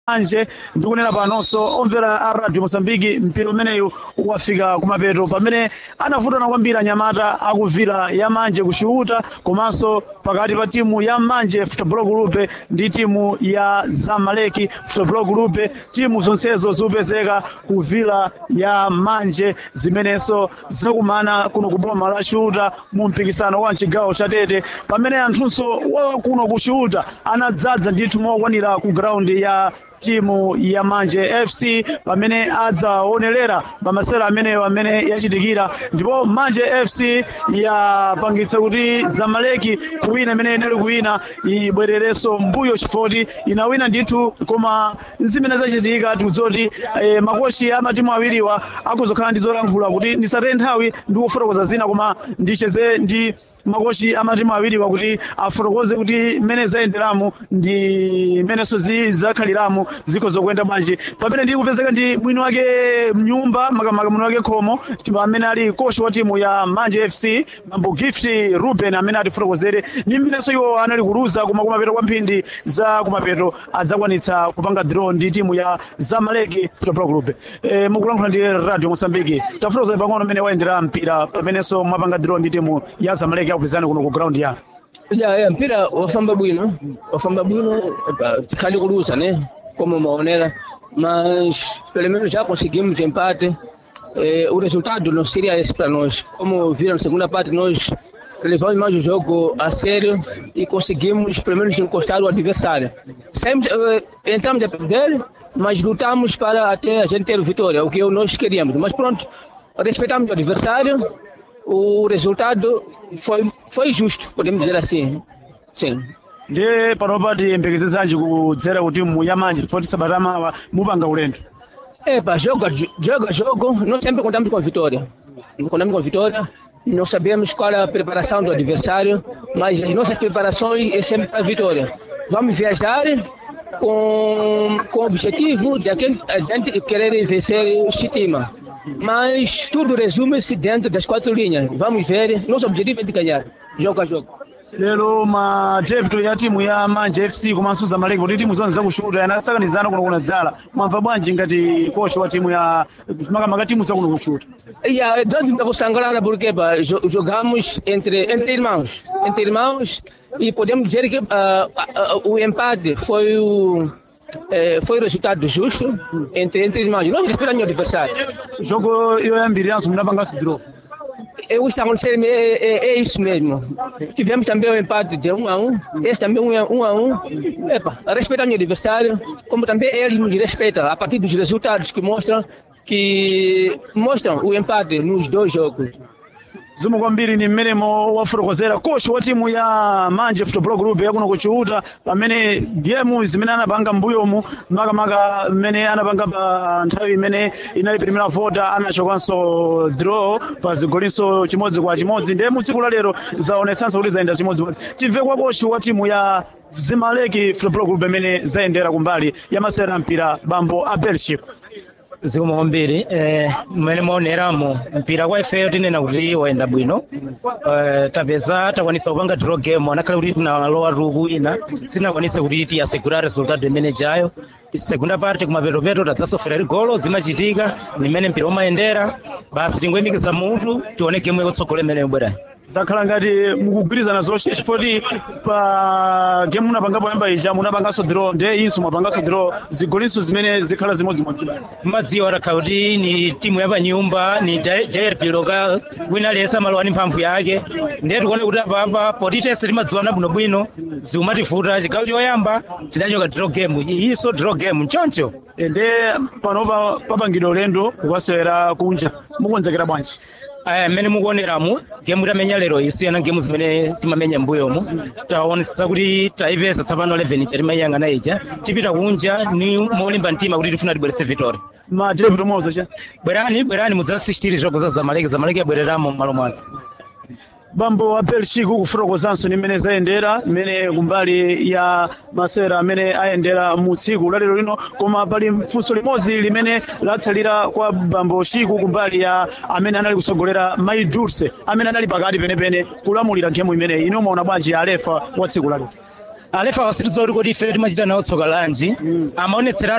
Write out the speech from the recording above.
manje ndikunena panonso omvera a radio mosambiki mpira umeneyu wafika kumapeto pamene anavutana kwambiri anyamata akuvira ya manje kuxiuta komanso pakati pa timu ya manje football group ndi timu ya zamaleki football group timu zonsezo zikupezeka kuvira ya manje zimenenso zinakumana kuno ku boma la xiuta mu mpikisano wa mchigawo cha tete pamene anthunso wa kuno ku xiuta anadzadza ndithu mokwanira ku graundi ya timu ya manje fc pamene adzaonerera pamasewera ameneyo amene yachitikira ndipo manje fc yapangitsa kuti zamaleki kuwina imene inali kuwina ibwererenso mbuyo chifoti inawina ndithu koma zimene zachitika tikudziwa kuti eh, makochi a matimu awiriwa akuzokhala ndi zolankhula kuti ndisataye nthawi ndi kufotokoza zina koma ndicheze ndi makochi amatimu awiriwa kuti afotokoze kuti mmene zayenderamu ndi mmenenso zakhaliramu ziko zokuyenda bwanji pamene ndili kupezeka ndi mwini wake mnyumba makamaka mwini wake khomo amene ali kochi wa timu ya manje fc mambo gift ruben amene atifotokozere ndi mmenenso iwo anali kuluza koma kumapeto kwa mphindi za kumapeto adzakwanitsa kupanga draw ndi timu ya zamaleki football group e, mukulankhula ndi radio mosambiki tafotokozani pang'ono mmene wayendera mpira pamenenso mwapanga draw ndi timu ya zamaleki akupezani kuno ku ground ya Ya, ya mpira wafamba bwino wafamba bwino epa, tikhali kuluza né como maonera mas pelo menos já conseguimos empate eh, o resultado não seria esse para nós como viram na segunda parte nós levamos mais o jogo a sério e conseguimos pelo menos encostar o adversário Sempre, eh, entramos a perder mas lutamos para até a gente ter vitória o que nós queríamos mas pronto respeitamos o adversário o resultado foi, foi justo, podemos dizer assim. Sim. ndiye panopa tiyembekezezanji kudzera kuti timu ya manje foti sabata mawa mupanga ulendo Epa, jogo, a jo- jogo a jogo, nós sempre contamos com a vitória. Contamos com a vitória, nós sabemos qual é a preparação do adversário, mas as nossas preparações é sempre para a vitória. Vamos viajar com, com o objetivo de a gente- a gente querer vencer o Chitima. Mas tudo resume-se dentro das quatro linhas. Vamos ver, nosso objetivo é de ganhar, jogo a jogo. lero madepto ya timu ya manje fc komanso zamaleki kuti timu zonse zakushuta yanasakanizana kuno kunadzala mwamva bwanji ngati kochi wa timu ya makamaka timu zakuno kushuta Yeah, dando para Sangrana porque pá, jo- jogamos entre, entre irmãos. Entre irmãos e podemos dizer que ah, ah, ah, o empate foi o, eh, foi o resultado justo entre, entre irmãos. Nós respeitamos o adversário. jogo yoyambiriranso munapanganso draw É, o que está acontecendo é, é, é isso mesmo. Tivemos também o empate de 1 a 1, esse também 1 a 1. A 1. Epa, respeitamos o adversário, como também eles nos respeitam a partir dos resultados que mostram que mostram o empate nos dois jogos. zomwe kwambiri ni mmenemo wafotokozera kochi wa timu ya manje football group yakuno kuchiuta pamene gemu zimene anapanga mbuyomu makamaka mmene anapanga pa nthawi imene inali primera vota anachokanso draw pa zigolinso chimodzi kwa chimodzi ndiye mu tsiku la lero zaonetsanso kuti zayenda chimodzimodzi timve kwa kochi wa timu ya zimaleki football group imene zayendera kumbali ya masewera mpira bambo a belship zikomo kwambiri eh, mmene maoneramo mpira kwa ifeyo tinena kuti wayenda bwino eh, tapeza takwanisa kupanga draw game anakhale kuti tinalowa tuku ina sinakwanise kuti tiyasegura resultado imene jayo segunda parte kumapeto-peto tadzasofera ligolo zimachitika nimene mpira umayendera basi tingoyimikiza mutu tione game yakutsogolo imene yobwerayo zakhala ngati mukugwirizana zoshe chifoti pa game munapangapo yamba ija munapanganso draw ndiye inso mwapanganso draw zigolinso zimene zikhala zimodzimodzi madziwa atakhala kuti ni timu yapanyumba ni jrp local wina aliyense amalowa ndi mphamvu yake ndiye tikuone kuti apapa poti tese timadziwana bwinobwino zikumativuta chigawo choyamba tidachoka draw game iyinso draw game nchoncho ndiye panopa papangidwa ulendo kukasewera kunja mukonzekera bwanji aya mmene mukuoneramu gemu tamenya lero isiyana gemu zimene timamenya mbuyomu taonesa kuti taipeza tsapano 11 chatimayiyang'ana ija tipita kunja ni molimba mtima kuti tifuna tibweretse vitori madepto mozo cha bwerani bwerani mudzasisitiri zogo za zamaleki zamaleki abwereramo m'malo mwake bambo wa belchiku kufotokozanso ni mmene zayendera mmene kumbali ya masewera amene ayendera mu tsiku lalero lino koma pali funso limodzi limene latsalira kwa bambo chiku kumbali ya amene anali kusogolera mai durse amene anali pakati penepene kulamulira nkhemu imeneyi ino maona bwanji alefa wa tsiku lalero alefa wasitiza kuti kodi ife timachita nawo tsoka lanji amaonetsera